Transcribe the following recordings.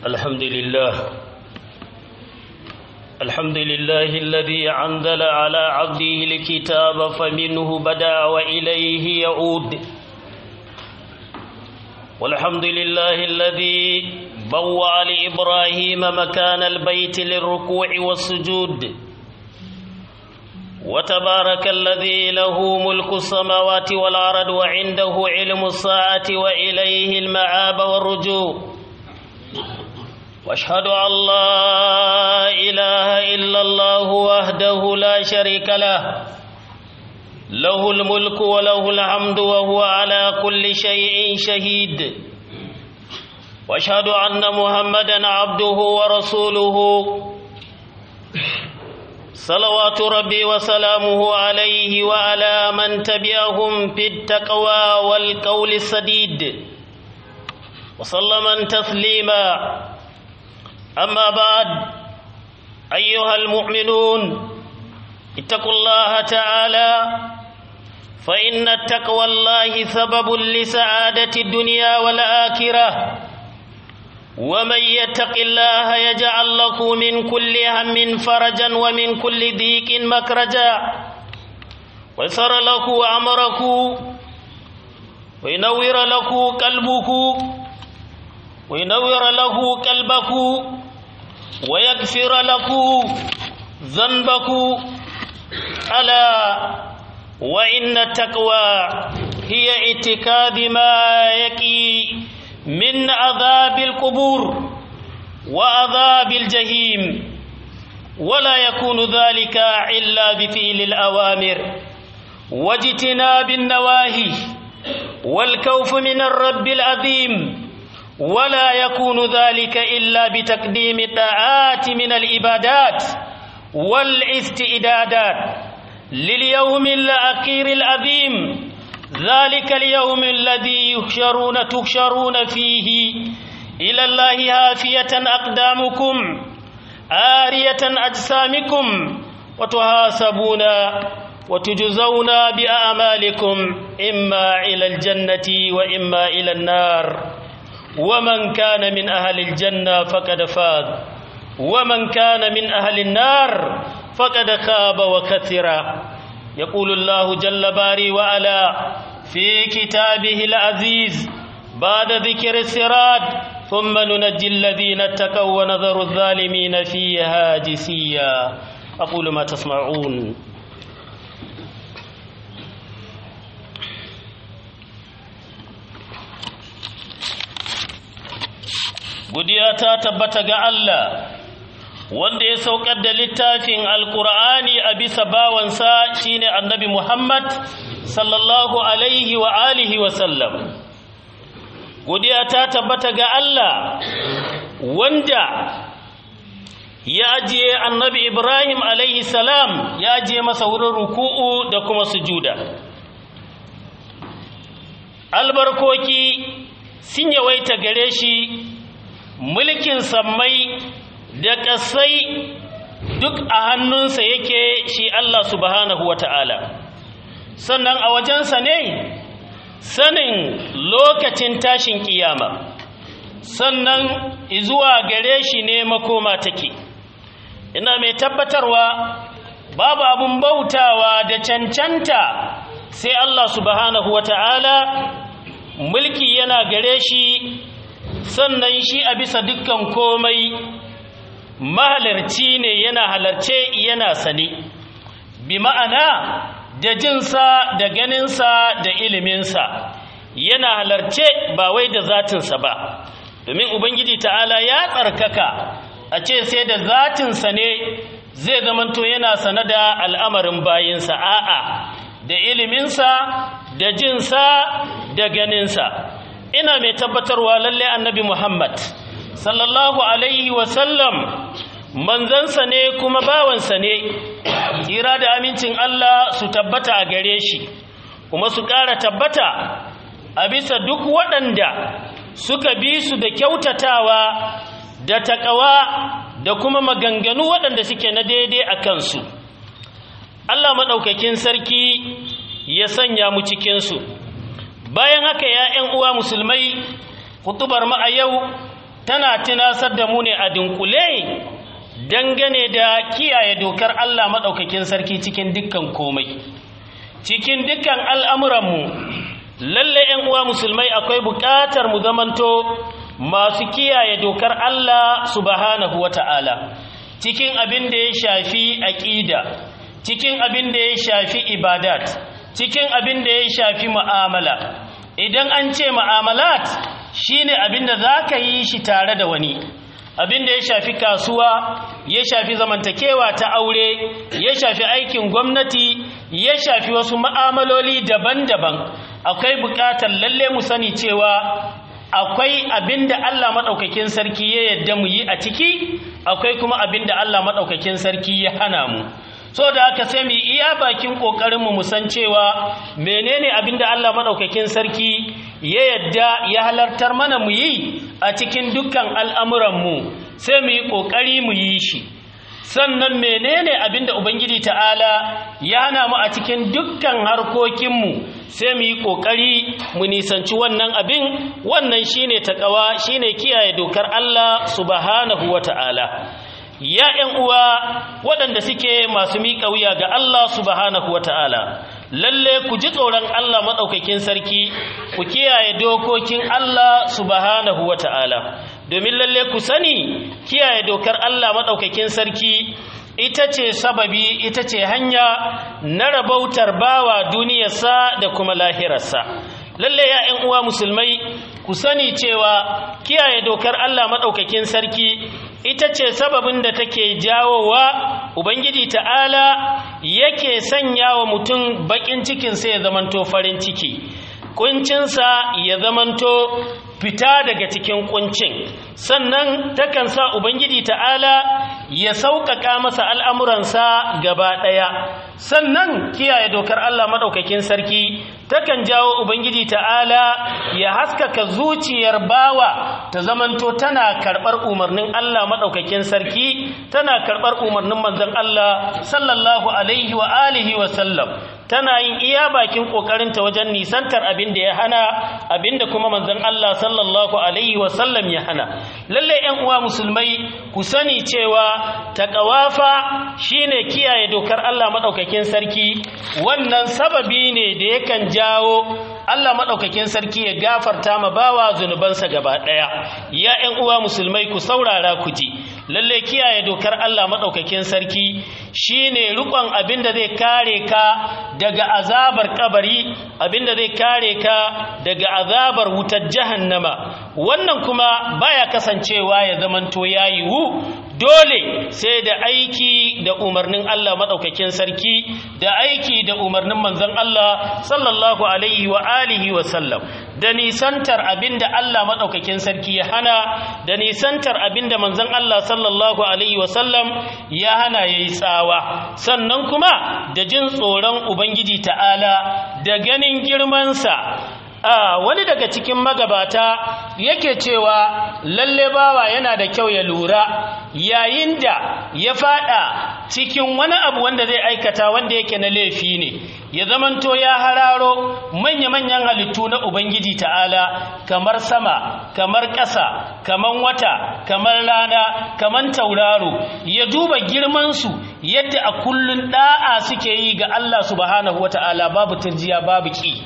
الحمد لله الحمد لله الذي أنزل على عبده الكتاب فمنه بدأ وإليه يعود والحمد لله الذي بوأ لإبراهيم مكان البيت للركوع والسجود وتبارك الذي له ملك السماوات والأرض وعنده علم الساعة وإليه المعاب والرجوع واشهد ان لا اله الا الله وحده لا شريك له له الملك وله الحمد وهو على كل شيء شهيد واشهد ان محمدا عبده ورسوله صلوات ربي وسلامه عليه وعلى من تبعهم في التقوى والقول السديد وسلم تسليما أما بعد أيها المؤمنون اتقوا الله تعالى فإن التقوى الله سبب لسعادة الدنيا والآخرة ومن يتق الله يجعل له من كل هم فرجا ومن كل ضيق مخرجا ويسر له أمره وينور له قلبه وينور له قلبه ويغفر له ذنبك ألا وإن التقوى هي اتكاد ما يقي من عذاب القبور وعذاب الجحيم ولا يكون ذلك إلا بفعل الأوامر واجتناب النواهي والكوف من الرب العظيم ولا يكون ذلك إلا بتقديم الطاعات من العبادات والاستعدادات لليوم الأخير العظيم ذلك اليوم الذي يحشرون تحشرون فيه إلى الله هافية أقدامكم آرية أجسامكم وتحاسبون وتجزون بأعمالكم إما إلى الجنة وإما إلى النار ومن كان من أهل الجنة فقد فاز ومن كان من أهل النار فقد خاب وكثر يقول الله جل باري وعلا في كتابه العزيز بعد ذكر السراد ثم ننجي الذين اتقوا ونذر الظالمين فيها جسيا أقول ما تسمعون godiya ta tabbata ga Allah wanda ya saukar da littafin alkur'ani a bisa bawansa shine annabi Muhammad sallallahu alaihi wa alihi wa sallam godiya ta tabbata ga Allah wanda ya ajiye annabi Ibrahim alaihi salam ya ajiye masa wurin ruku'u da kuma sujuda albarkoki sun yawaita gare shi mulkin sammai da ƙasai duk a hannunsa yake shi Allah subhanahu wa ta'ala sannan a wajensa ne sanin lokacin tashin ƙiyama sannan zuwa gare shi ne makoma take ina mai tabbatarwa babu abun bautawa da cancanta sai Allah subhanahu wa ta'ala mulki yana gare shi sannan shi a bisa dukkan komai mahalarci ne yana halarce yana sane bi ma'ana da jinsa da ganinsa da iliminsa yana halarce ba wai da zatinsa ba domin ubangiji ta'ala ya tsarkaka a ce sai da zatinsa ne zai zamanto yana sane da al'amarin bayinsa a'a da iliminsa da jinsa da ganinsa ina mai tabbatarwa lalle annabi Muhammad sallallahu alaihi wasallam manzansa ne kuma bawansa ne tsira da amincin Allah su tabbata a gare shi kuma su ƙara tabbata a bisa duk waɗanda suka bi su da kyautatawa da taƙawa da kuma maganganu waɗanda suke na daidai a kansu Allah maɗaukakin sarki ya sanya mu cikinsu bayan haka ya ‘yan uwa musulmai hutubar mu a yau tana tunasar da mu ne a dunkule dangane da kiyaye dokar Allah maɗaukakin sarki cikin dukkan komai cikin dukkan al'amuranmu lalle ‘yan uwa musulmai akwai buƙatar mu zamanto masu kiyaye dokar Allah subhanahu wa ta'ala cikin abin da ya shafi aƙida cikin abin da ya shafi ibadat cikin abin da ya shafi mu'amala idan an ce mu'amalat shine abin da za ka yi shi tare da wani abin da ya shafi kasuwa ya shafi zamantakewa ta aure ya shafi aikin gwamnati ya shafi wasu ma'amaloli daban-daban akwai buƙatar lalle mu sani cewa akwai abin da Allah maɗaukakin sarki ya yadda mu yi a ciki akwai kuma abin da Allah maɗaukakin sarki ya hana mu so da haka sai mu iya bakin ƙoƙarinmu mu san cewa menene abin da Allah maɗaukakin sarki ya yadda ya halartar mana mu yi a cikin dukkan al'amuranmu sai mu yi ƙoƙari mu yi shi sannan menene abin da ubangiji ta'ala ya hana mu a cikin dukkan harkokinmu sai mu yi ƙoƙari mu nisanci wannan abin wannan shine taƙawa shine kiyaye dokar Allah subhanahu wa ta'ala ya ‘yan uwa waɗanda suke masu miƙa wuya ga Allah subhanahu wa ta'ala lalle ku ji tsoron Allah maɗaukakin sarki ku kiyaye dokokin Allah subhanahu wa ta'ala domin lalle ku sani kiyaye dokar Allah maɗaukakin sarki ita ce sababi ita ce hanya na rabautar bawa duniyarsa da kuma lahirarsa lalle ya uwa musulmai ku sani cewa kiyaye dokar Allah maɗaukakin sarki ita ce sababin da take jawowa ubangiji ta'ala yake sanya wa mutum baƙin cikinsa ya zamanto farin ciki kuncinsa ya zamanto fita daga cikin kuncin sannan takan sa ubangiji ta'ala ya sauƙaƙa masa al'amuransa gaba ɗaya sannan kiyaye dokar Allah maɗaukakin sarki takan jawo ubangiji ta'ala ya haskaka zuciyar bawa ta zamanto tana karɓar umarnin Allah maɗaukakin sarki tana karɓar umarnin manzon Allah sallallahu alaihi wa alihi wa sallam tana yin iya bakin ƙoƙarinta wajen nisantar abin da ya hana abin da kuma manzon Allah sallallahu alaihi wa sallam ya hana lalle ƴan uwa musulmai ku sani cewa taqawafa shine kiyaye dokar Allah madaukakin sarki wannan sababi ne da yakan jawo Allah madaukakin sarki ya gafarta ma bawa zunubansa gaba daya ya ƴan uwa musulmai ku saurara ku ji lalle kiyaye dokar Allah madaukakin sarki shine rukon abin da zai kare ka daga azabar kabari abin da zai kare ka daga azabar wutar jahannama wannan kuma baya kasancewa ya zamanto yayi wu dole sai da aiki da umarnin Allah madaukakin sarki da aiki da umarnin manzon Allah sallallahu alaihi wa alihi wa sallam da nisantar abinda Allah madaukakin sarki ya hana da nisantar abinda manzon Allah sallallahu alaihi wa sallam ya hana yayi tsawa sannan kuma da jin tsoron ubangiji ta'ala da ganin girmansa a wani daga cikin magabata yake cewa lalle bawa yana da kyau ya lura yayin da ya fada cikin wani abu wanda zai aikata wanda yake na laifi ne ya zamanto ya hararo manya-manyan halittu na ubangiji ta'ala kamar sama kamar ƙasa kamar wata kamar rana kamar tauraro ya duba girmansu yadda a kullun da'a suke yi ga Allah subhanahu wata'ala babu turjiya babu ki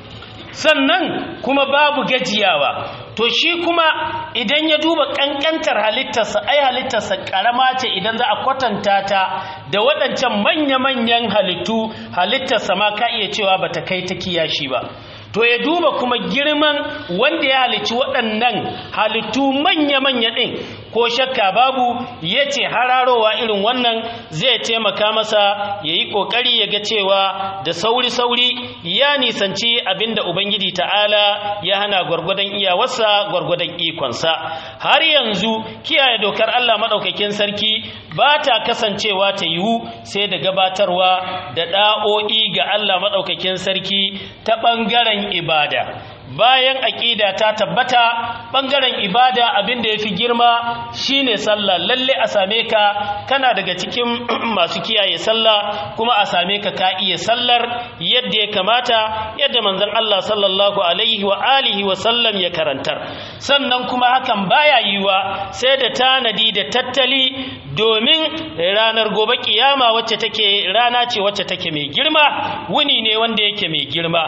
sannan kuma babu gajiyawa to shi kuma idan ya duba kankantar halittarsa ai halittarsa karama ce idan za a kwatanta ta da waɗancan manya-manyan halittu halittarsa ma ka iya cewa bata kai ta kiyashi ba to ya duba kuma girman wanda ya halicci waɗannan halittu manya-manya ɗin ko shakka babu ya ce hararowa irin wannan zai taimaka masa ya yi ƙoƙari ya ga cewa da sauri-sauri ya nisanci abinda ubangiji ta'ala ya hana gwargwadon iyawarsa gwargwadon ikonsa har yanzu kiyaye dokar allah maɗaukakin sarki ba ta kasancewa ta yiwu sai da gabatarwa da ɗa'o'i ga allah maɗaukakin sarki ta ɓangaren ibada bayan aƙida ta tabbata ɓangaren ibada abin da ya fi girma shine sallah lalle a same ka kana daga cikin masu kiyaye sallah kuma a same ka ka iya sallar yadda ya kamata yadda manzon Allah sallallahu alaihi wa alihi wa sallam ya karantar sannan kuma hakan baya yiwa sai da tanadi da tattali domin ranar gobe kiyama wacce take rana ce wacce take mai girma wuni ne wanda yake mai girma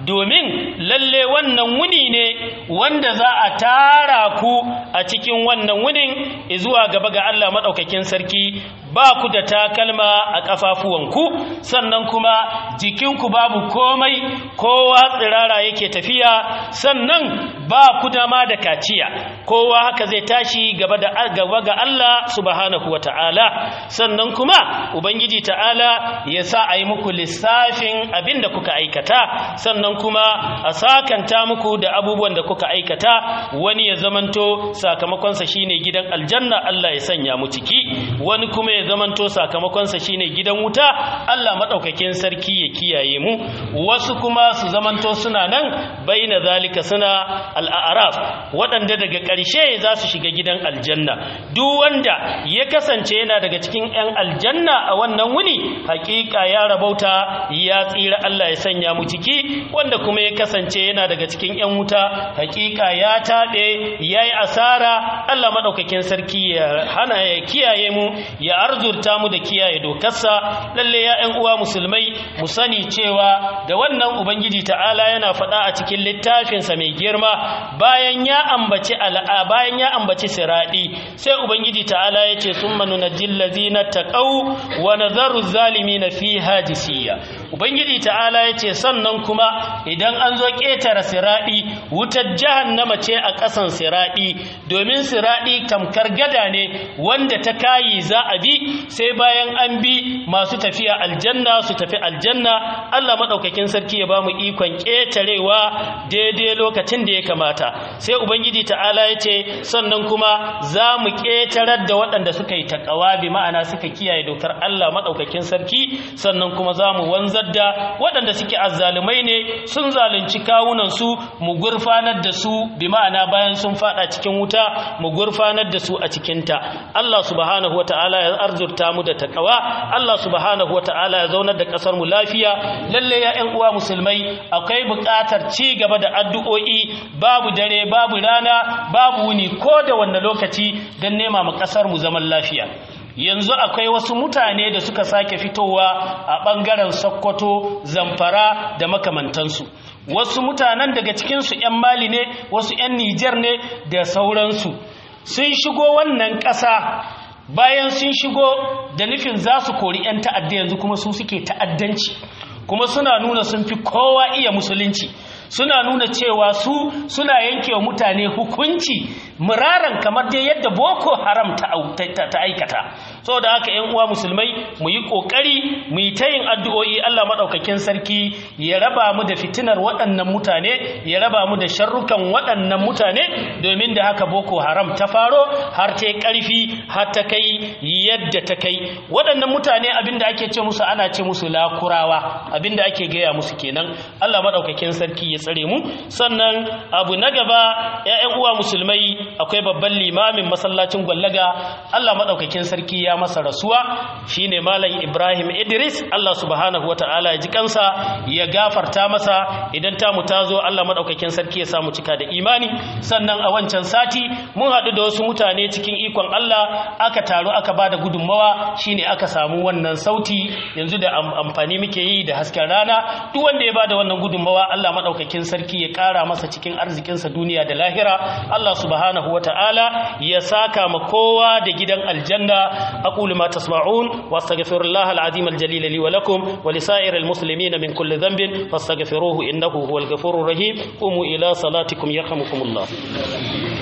domin lalle wannan wuni ne wanda za a tara ku a cikin wannan wunin zuwa gaba ga Allah maɗaukakin sarki ba ku da takalma a ƙafafuwanku sannan kuma jikinku babu komai kowa tsirara yake tafiya sannan ba ku da ma da kaciya kowa haka zai tashi gaba da gaba ga Allah subhanahu wata'ala sannan kuma ubangiji ta'ala ya sa a yi muku lissafin abin da kuka aikata sannan kuma a sakanta muku da abubuwan da kuka aikata wani ya zamanto sakamakonsa shine gidan aljanna Allah ya sanya mu ciki wani kuma ya zamanto sakamakonsa shine gidan wuta Allah madaukakin sarki ya kiyaye mu wasu kuma su zamanto suna nan baina zalika suna al'araf waɗanda daga ƙarshe za su shiga gidan aljanna duk wanda ya kasance yana daga cikin 'yan aljanna a wannan wuni hakika ya rabauta ya tsira Allah ya sanya mu ciki wanda kuma ya kasance yana daga cikin 'yan wuta hakika ya taɓe ya yi asara Allah maɗaukakin sarki ya hana ya kiyaye mu ya arzurta mu da kiyaye dokarsa lalle ya 'yan uwa musulmai mu sani cewa da wannan ubangiji ta'ala yana faɗa a cikin littafinsa mai girma bayan ya ambaci al'a bayan ya ambaci siradi sai ubangiji ta'ala ya ce summa nunajjil ladzina taqaw wa nadharu zalimina fiha jisiya ubangiji ta'ala ya ce sannan kuma idan an zo ƙetare siradi wutar jahannama ce a ƙasan siradi domin siradi tamkar gada ne wanda ta kayi za a bi sai bayan an bi masu tafiya aljanna su tafi aljanna Allah madaukakin sarki ya bamu ikon ƙetarewa daidai lokacin da ya kamata sai ubangiji ta'ala ya ce sannan kuma za mu ƙetarar da waɗanda suka yi taƙawa bi ma'ana suka kiyaye dokar Allah maɗaukakin sarki sannan kuma za mu wanzar da waɗanda suke azzalumai ne sun zalunci kawunansu mu gurfanar da su bi ma'ana bayan sun faɗa cikin wuta mu gurfanar da su a cikinta Allah subhanahu wa ta'ala ya arzurta mu da taƙawa Allah subhanahu wa ta'ala ya zaunar da ƙasar mu lafiya lalle ya ƴan uwa musulmai akwai buƙatar ci gaba da addu'o'i babu dare babu rana babu wuni ko da wanda lokaci don nema ma ƙasar mu zaman lafiya yanzu akwai wasu mutane da suka sake fitowa a ɓangaren sokoto zamfara da makamantansu wasu mutanen daga cikinsu 'yan mali ne wasu 'yan nijar ne da sauransu sun shigo wannan ƙasa bayan sun shigo da nufin za su kori 'yan ta'adda yanzu kuma su suke ta'addanci kuma suna nuna sun fi kowa iya musulunci suna nuna cewa su suna yanke wa mutane hukunci muraran kamar dai yadda boko haram ta aikata so da haka yan uwa musulmai mu yi kokari mu yi ta yin addu'o'i Allah madaukakin sarki ya raba mu da fitinar waɗannan mutane ya raba mu da sharrukan waɗannan mutane domin da haka boko haram ta faro har ta ƙarfi har ta kai yadda ta kai waɗannan mutane abinda ake ce musu ana ce musu lakurawa abinda ake gaya musu kenan Allah madaukakin sarki ya tsare mu sannan abu na gaba ƴaƴan uwa musulmai akwai babban limamin masallacin gwallaga Allah madaukakin sarki ya masa rasuwa shine malam Ibrahim Idris Allah subhanahu wataala ya ji kansa ya gafarta masa idan ta mu tazo Allah madaukakin sarki ya samu cika da imani sannan a wancan sati mun haɗu da wasu mutane cikin ikon Allah aka taru aka bada gudunmawa shine aka samu wannan sauti yanzu da amfani muke yi da hasken rana duk wanda ya bada wannan gudunmawa Allah madaukakin sarki ya ƙara masa cikin arzikinsa duniya da lahira Allah subhanahu wata'ala ya saka ma kowa da gidan aljanna aqulu ma tasma'un wastaghfirullaha alazim aljalil li wa lakum wa lisa'iril muslimin min kulli dhanbin fastaghfiruhu innahu huwal ghafurur rahim qumu ila salatikum yarhamukumullah